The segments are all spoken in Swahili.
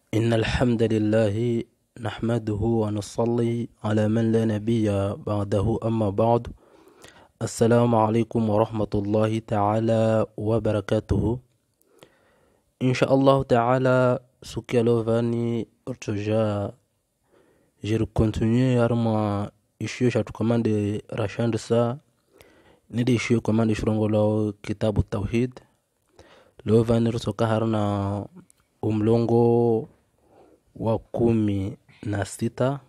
إن الحمد لله نحمده ونصلي على من لا نبي بعده أما بعد السلام عليكم ورحمة الله تعالى وبركاته إن شاء الله تعالى سكي لوفاني ارتجا جير كونتينيو يارما ishiyo shatukomande rashand sa nidi ishiyo komande shurongolo kitabu tauhid leo vanirsoka harna umlongo wa kumi na sita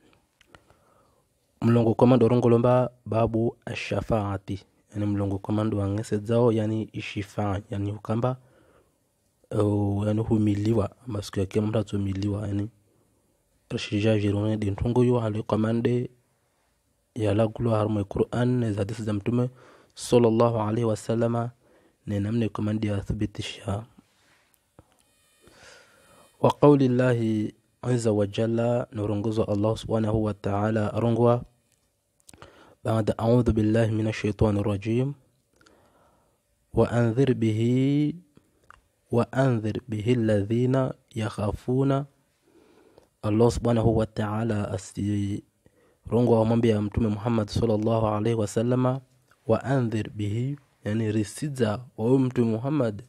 mlongo komando orongolomba babu ashafaati yani mlongo komando wang'ese dzao yani ishifaa yani hukamba uh, yani humiliwa masiku yake mtu atumiliwa yani rashija jirone dintungu yo hali komande yalagulo harmo quran na hadisi za mtume sallallahu alaihi wasallama ne namne komande yathibitisha wa qauli llahi aza wajalla norongozwa allah subhanahu wataala arongwa بعد أعوذ بالله من الشيطان الرجيم وأنذر به وأنذر به الذين يخافون الله سبحانه وتعالى أستي رونغو ومبيا متوم محمد صلى الله عليه وسلم وأنذر به يعني رسيدza ومتوم محمد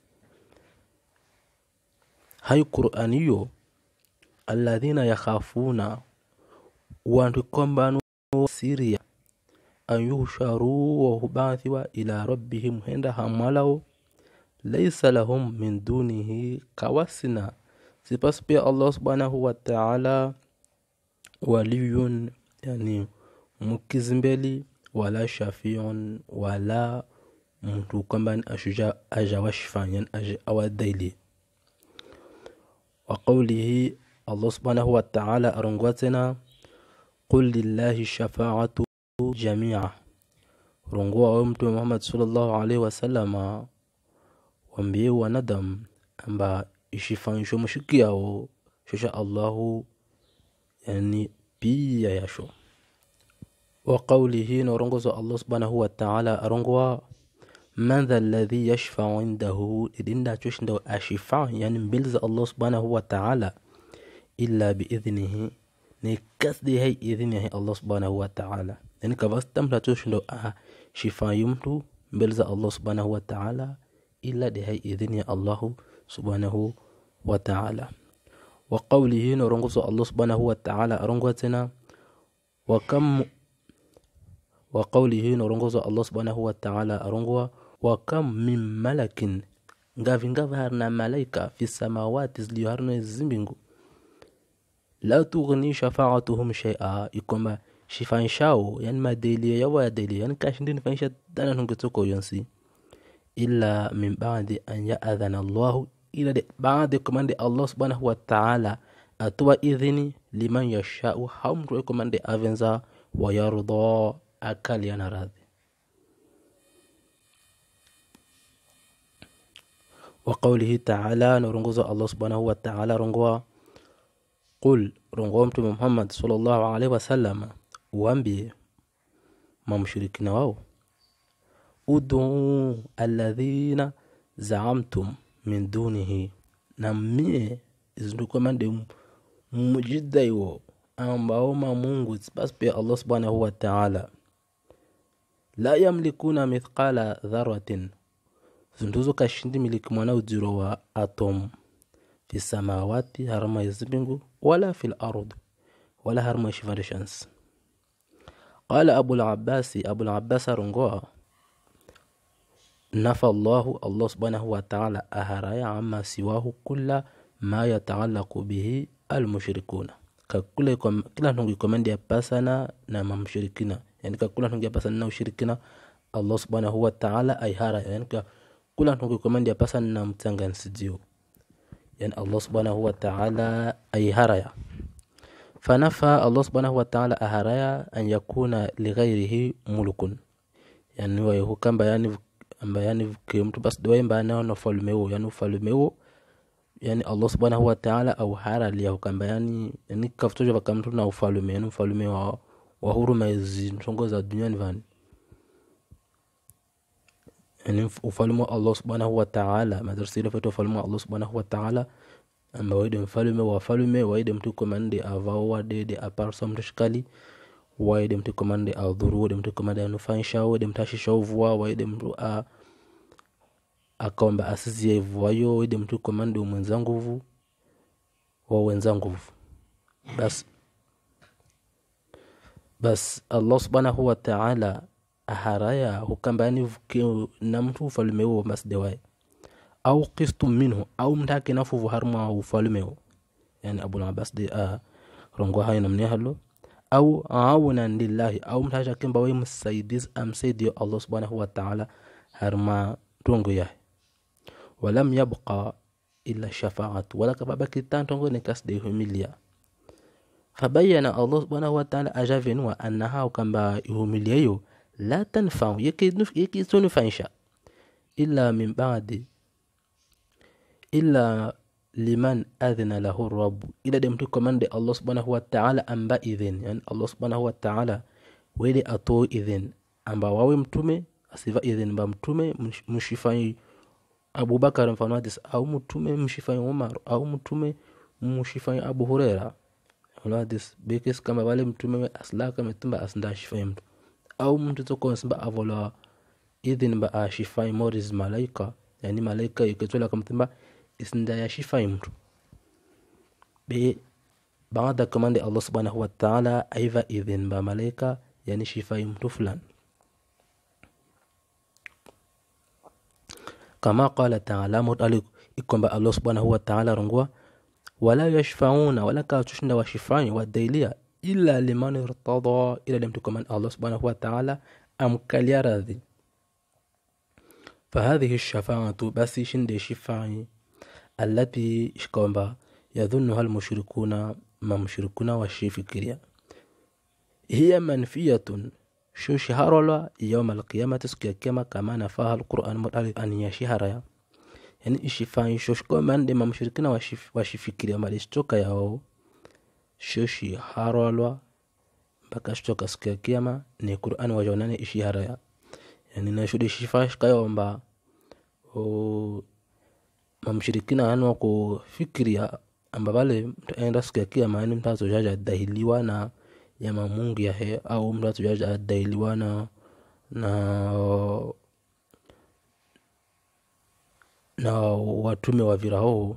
هاي قرآنيو الذين يخافون وانتكم سيريا an yuhsharu wa hubathiwa ila rabbihim henda hamalao laisa lahum min dunihi kawasina sipas pia allah subhanahu wa ta'ala waliyun yani mukizimbeli wala shafiun wala mtu kwamba ashuja ajawashfanyan awadaili wa qawlihi allah subhanahu wa ta'ala arongwa tena qul lillahi shafaatu jamia rongua we mtume muhammad sallallahu alaihi wasallama wambie wanadamu amba ishifanisho mushikiao shosha allahu yani pia yasho wa qawlihi norongozo allah subhanahu wa ta'ala arongoa man dha alladhi yashfau indahu idinda choshindo ashifa yani mbele za allah subhanahu wa ta'ala illa biidhnihi ni kasdi hay idhni allah subhanahu wa ta'ala yani kavastamla toshindo a shifayu mtu mbele za allah subhanahu wa ta'ala ila de hay idhini ya allahu subhanahu wa ta'ala wa qawlihi norongoso allah subhanahu wa ta'ala arongwa tena wa kam wa qawlihi norongoso allah subhanahu wa ta'ala arongwa wa kam min malakin ngavi ngavi harna malaika fi samawati ziliyo harna zimbingu la tughni shafaatuhum shay'a ikomba shifanshao yani madelia yawa ya delia yani kashindini fanisha dana nungetoko yonsi illa min ba'di an ya'adhana Allah ila de ba'di komande Allah subhanahu wa ta'ala atuwa idhini liman yashau hamtu komande avenza wa yarda akali yana radhi wa qawlihi ta'ala norongozo Allah subhanahu wa ta'ala rongoa qul rongoa mtume Muhammad sallallahu alaihi wasallam uambie mamshirikina wao uduu alladhina zaamtum min dunihi na mie izindukomande mujidaiwo ambao mamungu basi pia allah subhanahu wa taala la yamlikuna mithqala dharatin zinduzo kashindi miliki mwana ujiro wa atom fi samawati harama izimbingu wala fi lard wala harama ishivandishans قال أبو العباس أبو العباس رنغوا نفى الله الله سبحانه وتعالى أهرايا عما سواه كل ما يتعلق به المشركون kakule kila ntungu ikomendi ya pasana na mamshirikina yani kakula ntungu ya pasana na ushirikina allah subhanahu wa ta'ala aihara yani kula ntungu ikomendi ya pasana na mtsangansidio yani allah subhanahu wa ta'ala aihara ya فنفى الله سبحانه وتعالى أهرايا أن يكون لغيره ملك يعني هو كان بيان بيان كيمت بس دوين بيان نفالميو يعني فالميو yani allah subhanahu wataala auhara liyahu kamba yani yani kafutoja vakamtu na ufalume yani ufalume wa, wa huruma izi ntongo za duniani vani yani ufalume wa allah subhanahu wataala madrasile fetu ufalume wa allah subhanahu wataala amba waide mfalume wa wafalume waide mtu komande avao wadede aparsa mtu shikali waide mtu komande adhuru waide mtu komande anufaisha waide mtu ashisha uvua waide mtu a akaomba asizie ivuayo waide mtu komande umwenza nguvu wa wenza nguvu basi bas allah subhanahu wataala aharaya hukambani na mtu ufalume huo masdewaye au qistum minhu au mtake nafuvu harma ufalume huo yani abul abbas de a rongo hayo namne halo au awunan lillahi au mtasha kemba way msaidiz amsaidio allah subhanahu wataala harma tongo yahe walam yabqa illa shafaatu wala kababaki tantongo ne kasde humilia fabayana allah subhanahu wataala ajavenua annaha kamba ihumilia hiyo la tanfau yekitunufaisha illa min badi illa liman adhina lahu rabu ila de mtu komande allah subhanahu wataala amba idhin yani allah subhanahu wataala wele ato idhin amba wawe mtume asiva idhin mba mtume mshifai abubakar mfano hadis au mtume mshifai umar au mtume mshifai abu hurera mfano hadis bekes kama wale mtume aslaka metumba asnda shifai mtu au mtu toko simba avola idhin ba ashifai moris malaika yani malaika iketola kamtumba isnda ya shifai mtu be baada kamande allah subhanahu wataala aiva idhin ba malaika yani shifai mtu fulani kama qala taala mutali ikomba allah subhanahu wataala rongwa wala yashfauna wala katushinda washifai wadailia illa liman irtada ila limtukaman allah subhanahu wataala amkalia radhi فهذه الشفاعة بس شند شفاعي التي شكومبا يظنها المشركون ما مشركون والشيفكريا هي منفية شو شهر يوم القيامة سكي كما كما نفاها القرآن مطالب أن يشهر يعني الشفاعي شو شكومبا ما مشركون والشيفكريا ما لشتوكا ياو شو شهر mpaka shtoka siku ya kiama ni qurani wajaonane ishihara ya yani nashude shifashikayomba mamshirikina yani wakufikiria amba vale mtaenda siku ya kiama yani mtu azojaja adahiliwa na yama mungu yahe au mtu azojaja adahiliwa na na na watume wa viraho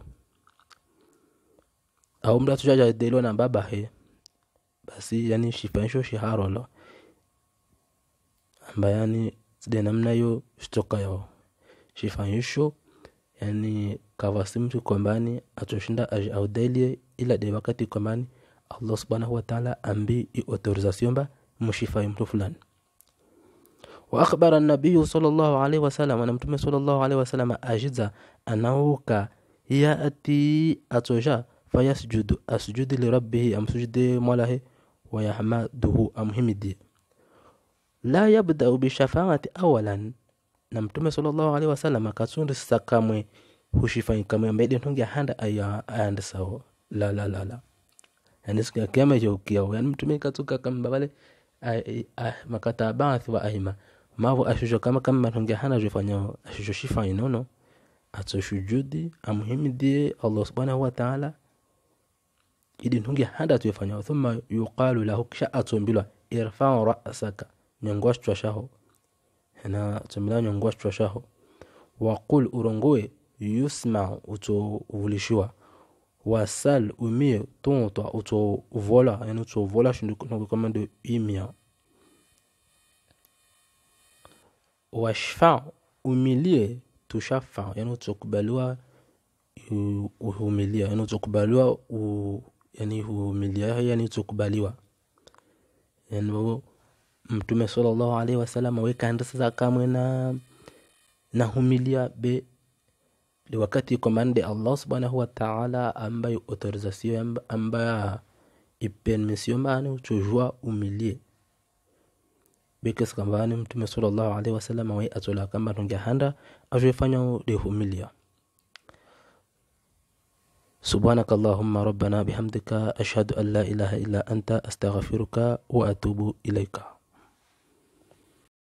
au mtu azojaja adahiliwa na babahe basi yani shifanisho shiharolo amba yani side namna yo shtoka yo shifanisho yani kavasi mtu kombani atoshinda audelie ila de wakati kombani allah subhanahu wataala ambi i autorisation ba mshifai mtu fulani واخبر النبي صلى الله عليه وسلم انا متى صلى الله عليه وسلم اجزا انه كا ياتي اتوجا فيسجد اسجد لربه ام سجد موله ويحمده أمهمدي لا يبدأ بالشفاعة أولا na mtume sallallahu alaihi wasallam akasundisa kamwe hushifai kamwe mbedi ntonge handa aya ayande sawo la la la la yani siku ya kiyama hiyo kiao yani mtume katuka kamba vale makata baathi wa aima mavo ashusho kama kama ntonge handa jofanya ashusho shifai nono atoshujudi amhimidie Allah subhanahu wa ta'ala idi ntungi handa tuyefanya thumma yuqalu lahu kisha atombilwa irfau rasaka nyongwashchwa shaho na atombila nyongwashchwa shaho waqul urongoe yusma uto uvulishiwa wasal umie tontwa uto vola yani uto vola shindu komando imia washfa umilie tushafa yani utokubaliwa uhumilia yani utokubaliwa yani humilia yani tukubaliwa yani mtume sallallahu alaihi wasallam wekaenda sasa kamwe na na humilia be li wakati komande allah subhanahu wa ta'ala ambaye autorisation ambaye ipermission bani uchojua umilie bekes kambani mtume sallallahu alaihi wasallam we atola kamba tonge handa ajofanya de humilia سبحانك اللهم ربنا بحمدك أشهد أن لا إله إلا أنت أستغفرك وأتوب إليك